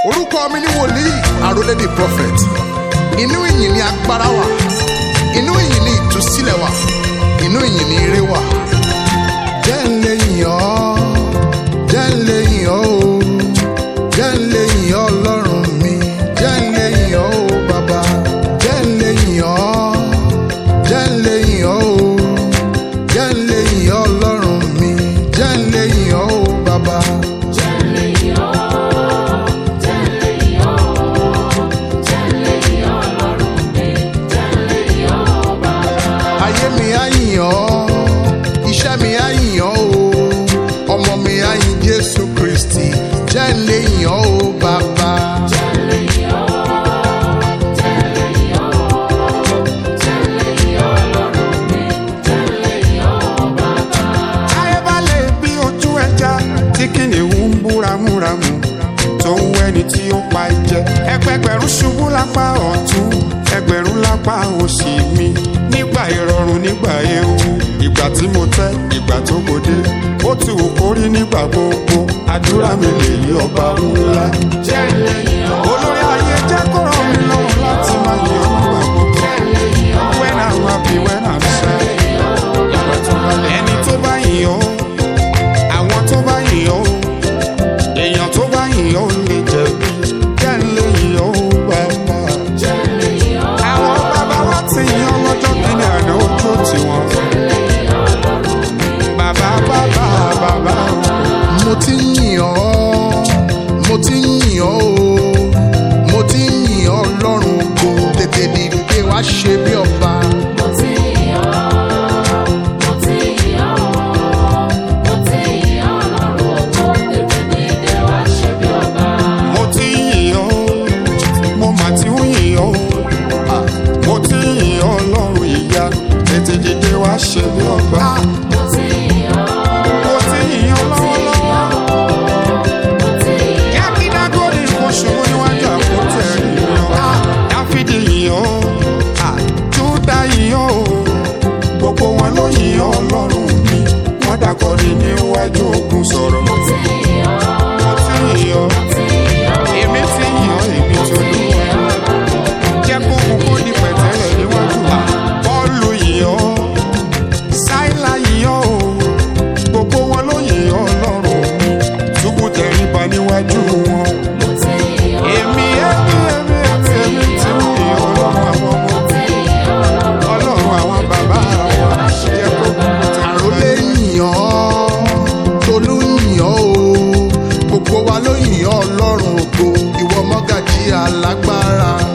orúkọ mi ní wòlíì àrólẹ́dì prophet inú ìyìn ni agbára wà inú ìyìn ni ìtúsílẹ̀ wà inú ìyìn ni ire wà. jẹ́ ń lè yìn ọ́ jẹ́ ń lè yìn ọ́ o jẹ́ ń lè yìn ọ́ ọlọ́run mi jẹ́ ń lè yìn ọ́ o bàbá jẹ́ ń lè yìn ọ́ jẹ́ ń lè yìn ọ́ o jẹ́ ń lè yìn ọ́ ọlọ́run mi jẹ́ ń lè yìn ọ́ o bàbá. ayé mi á yìn ọ́ iṣẹ́ mi á yìn ọ́ o ọmọ mi á yìn jésù kristi jẹ́ ń lè yìn ọ́ o bàbá. ayé bá lè bí ojú ẹja tí kìnìún ń búramúramù tó ń wẹni tí ó pa jẹ ẹgbẹgbẹ̀rún ṣubú lápá ọ̀tún ẹgbẹ̀rún lápá òsì mi nígbà ìrọ̀rùn nígbà ewu ìgbà tí mo tẹ́ ìgbà tó gbòde ó ti wù kó rí nígbà gbogbo àdúrà mi lè yí ọba ńlá olórí ayé jẹ́ kó ràn mí lọ́wọ́ láti máa yẹ ọ́ nígbà gbogbo when I'm happy when I'm sad ẹni tó bá yìn ọ́ àwọn tó bá yìn ọ́ èèyàn tó bá yìn ọ́ lè jẹ̀bi jẹ́ ń lè yìn ọ́ bàbá. àwọn bàbá wa ti yìn ọ́ lọ́jọ́ kìíní àná ojú tiwọn. bàbá bàbá bàbá mo ti ń yìn ọ́ mo ti ń yìn ọ́ o mo ti ń yìn ọ́ lọ́rùn kò tètè dìde wá ṣe bí ọba. mo ti yìn ọ́ mo mà ti ń yìn ọ́ mo ti yìn ọ́ lọ́rùn ìyá tètè dìde wá ṣe bí ọba. mo ti yìn ọ́ lọ́wọ́lọ́wọ́. Yàkínná gòdì kò ṣòro níwájú àpótí ẹ̀rí yan. Dáfídì yìn ọ́, Júdà yìn ọ́ o. Gbogbo wọn ló yìn ọ́ Ọlọ́run mi. Wọ́n dàkọ̀rí níwájú ogun sọ̀rọ̀. Mo ti yìn ọ́. Èmi ti yìn ọ́, èmi tó lù wá. Jẹ́ kó kú kó di pẹ̀tẹ́lẹ̀ níwájú wa. Bọ́ọ̀lù yìn ọ́, Sáìlà yìn ọ́ o. Gbogbo wọn ló yìn ọ́ Ọlọ́run mi. Túbú tẹríba níwájú wọn. Èmi èmi èmi èmi èmi tí ń yìn Ọlọ́run àwọn ọmọ. Ọlọ́run àwọn bàbá wa. Jẹ́ kó kú àrólé yìn ọ́ tolú yìn ọ́ o gbogbo wa ló yìn ọ́ ọlọ́run ògo ìwọ mọ́gàjí alágbára.